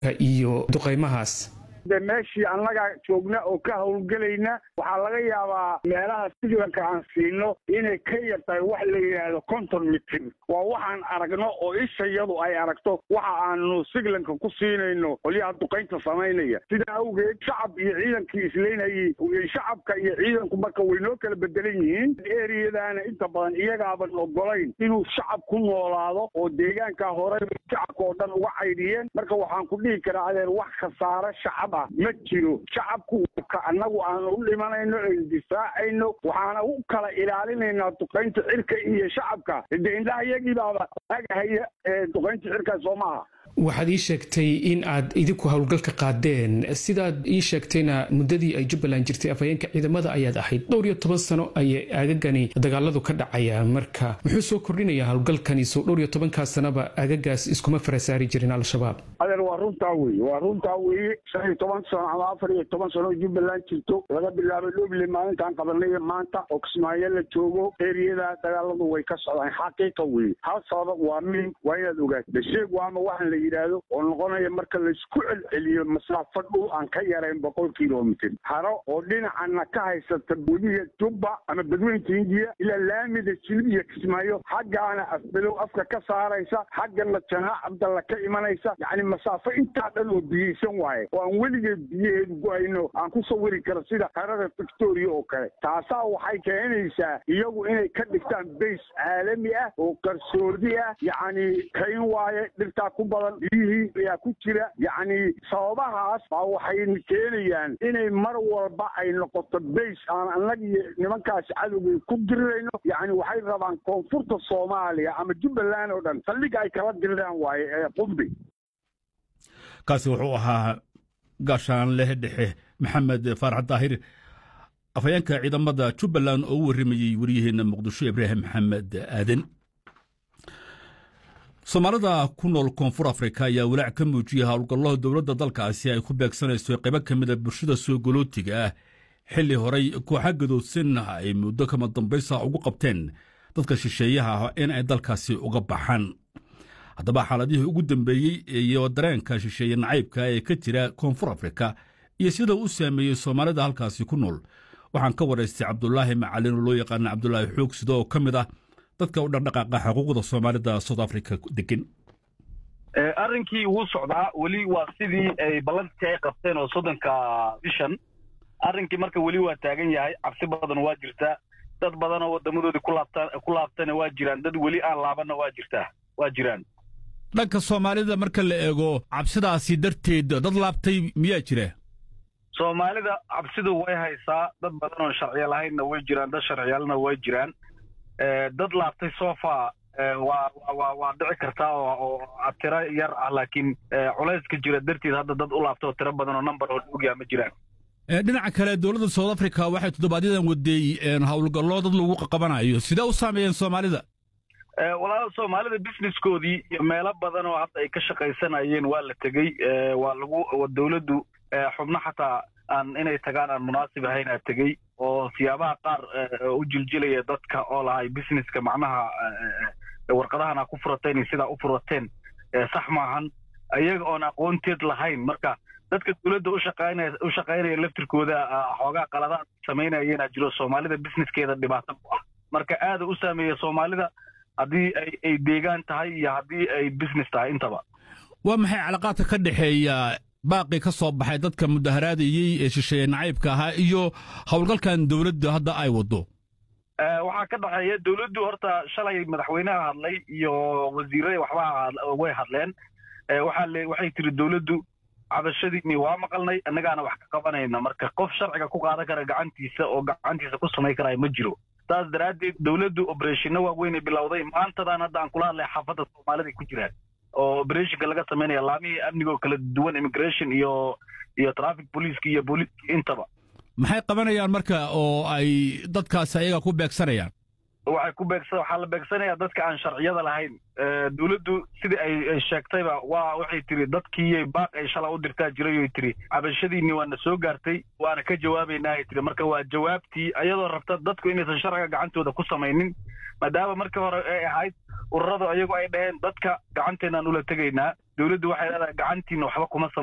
iyo duqaymahaas de meeshii annaga joogna oo ka howlgelayna waxaa laga yaabaa meelaha siglanka aan siino inay ka yar tahay wax la yidhaahdo conton mitin waa waxaan aragno oo ishayadu ay aragto waxa aanu siglanka ku siinayno qolyaha duqaynta samaynaya sidaa awgeed shacab iyo ciidankii islaynayay shacabka iyo ciidanku marka way noo kala bedelan yihiin eriyadaana inta badan iyagaaban ogolayn inuu shacab ku noolaado oo deegaanka hore shacabka oo dhan uga caydhiyeen marka waxaan ku dhihi karaa adeer wax khasaare shacab ma jiro shacabku ka annagu aanu u dhimanayno en difaacayno waxaana u kala ilaalinaynaa duqaynta cirka iyo shacabka de indhaha iyagii baaba agahaya ee duqaynta cirka soo maaha waxaad ii sheegtay in aad idinku howlgalka qaadeen sidaad ii sheegtayna muddadii ay jubbaland jirtay afhayeenka ciidamada ayaad ahayd dhowr iyo toban sano ayay aagagani dagaaladu ka dhacayaan marka muxuu soo kordhinayaa howlgalkani soo dhowr iyo tobankaa sanaba aagagaas iskuma farasaari jirin al-shabaab adeer waa runtaa weeye waa runtaa weeye shan iyo toban sano ama afar iyo toban sano jubbaland jirto laga bilaabo dhoble maalintaan qabanay maanta oo kismaayo la joogo eriyada dagaaladu way ka socdaan xaqiiqa weeye hal sabab waa min waa inaad ogaato dasheeg waama waxaan la yidhaahdo oo noqonaya marka laysku celceliyo masaafo dhul aan ka yarayn boqol kilomitr haro oo dhinacana ka haysata weliga jubba ama badweynta hindiya ilaa laamida jilib iyo kismaayo xaggaana afbelow afka ka saaraysa xaggana janaax cabdalla ka imanaysa yacni masaafo intaa dhan oo biyeysan waaye oo aan weligeed biyaheedu go-ayno aan ku sawiri karo sida harada victoria oo kale taasaa waxay keenaysaa iyagu inay ka dhigtaan bays caalami ah oo qarsoodi ah yacni kayn waaye dhirtaa ku badan biyihii ayaa ku jira yacni sababahaas baa waxay keenayaan inay mar walba ay noqoto bays aan annaga iyo nimankaasi cadowgay ku dirirayno yacni waxay rabaan koonfurta soomaaliya ama jubbaland oo dhan saldhigga ay kala diriraan waaye ee qumbi kaasi wuxuu ahaa gaashaanleh dhexe maxamed faarax daahir afhayeenka ciidamada jubbaland oo u warramayey wariyaheenna muqdisho ibraahim maxamed aaden soomaalida ku nool koonfur afrika ayaa walaac ka muujiyey howlgallada dowladda dalkaasi ay ku beegsanayso qaybo ka mida bulshada soo golootiga ah xilli horay kooxa gadoodsan ay muddo kama dambaysa ugu qabteen dadka shisheeyaha ah in ay dalkaasi uga baxaan haddaba xaaladihii ugu dambeeyey iyo dareenka shisheeye nacaybka ee ka jira koonfur afrika iyo sida u saameeyey soomaalida halkaasi ku nool waxaan ka waraystay cabdulaahi macalin oo loo yaqaana cabdulaahi xoog sida oo ka mid ah dadka u dhaqdhaqaaqa xuquuqda soomaalida south africa degan arrinkii wuu socdaa weli waa sidii ay ballantii ay qabteen oo soddonka bishan arrinkii marka weli waa taagan yahay cabsi badan waa jirtaa dad badan oo wadamadoodii ku laabta ku laabtana waa jiraan dad weli aan laabanna waa jirtaa waa jiraan dhanka soomaalida marka la eego cabsidaasi darteed dad laabtay miyaa jira soomaalida cabsidu way haysaa dad badan oon sharciyo lahaynna way jiraan dad sharciyaalna way jiraan dad laabtay sofa waa waa waa dhici kartaa oo tiro yar ah laakiin culayska jira darteed hadda dad u laabta oo tiro badan oo number oo ogyaa ma jiraan dhinaca kale dowladda south africa waxay toddobaadyadaan wadeey howlgallo dad lagu qabanayo sidee u saameeyeen soomaalida walaal soomaalida businesskoodii iyo meelo badan oo hadda ay ka shaqaysanayeen waa la tegey waa lagu dowladdu xubno xataa aan inay tagaan aan munaasib ahayn aa tegey oo siyaabaha qaar u jiljilaya dadka oo lahay businesska macnaha warqadahan aa ku furateen iyo sidaa u furateen sax maahan iyaga oon aqoonteed lahayn marka dadka dowladda ushaqaynaya u shaqaynaya laftirkooda xoogaa qaladaad samaynayeenaa jiro soomaalida businesskeeda dhibaato ku ah marka aada u saameeya soomaalida haddii ay ay deegaan tahay iyo haddii ay business tahay intaba waa maxay calaqaadka ka dhexeeya baaqii ka soo baxay dadka mudaharaadayey ee shisheeye nacaybka ahaa iyo howlgalkan dowladda hadda ay waddo waxaa ka dhexeeya dowladdu horta shalay madaxweynaha hadlay iyo wasiirada waxba way hadleen waxaa le waxay tiri dowladdu cabashadiini waa maqalnay annagaana wax ka qabanayna marka qof sharciga ku qaadan kara gacantiisa oo gacantiisa ku samayn karaya ma jiro saas daraaddeed dowladdu obereshino waaweynay bilowday maantadan hadda aan kula hadlay xaafadda soomaalida ku jiraan oo obereshinka laga samaynaya laamihii amniga oo kala duwan immigration iyo iyo traffic policeska iyo booliiska intaba maxay qabanayaan marka oo ay dadkaasi ayaga ku beegsanayaan waxay ku beegsa waxaa la beegsanayaa dadka aan sharciyada lahayn dowladdu sidii ay sheegtayba waa waxay tiri dadkii baaq ay shala u dirtaa jiray oy tiri cabashadiinni waana soo gaartay waana ka jawaabaynaa ay tiri marka waa jawaabtii ayadoo rabta dadku inaysan sharciga gacantooda ku samaynin maadaama markii hore ay ahayd ururadu ayagu ay dhaheen dadka gacanteenaan ula tegaynaa dowladdu waxay leedahay gacantiina waxba kuma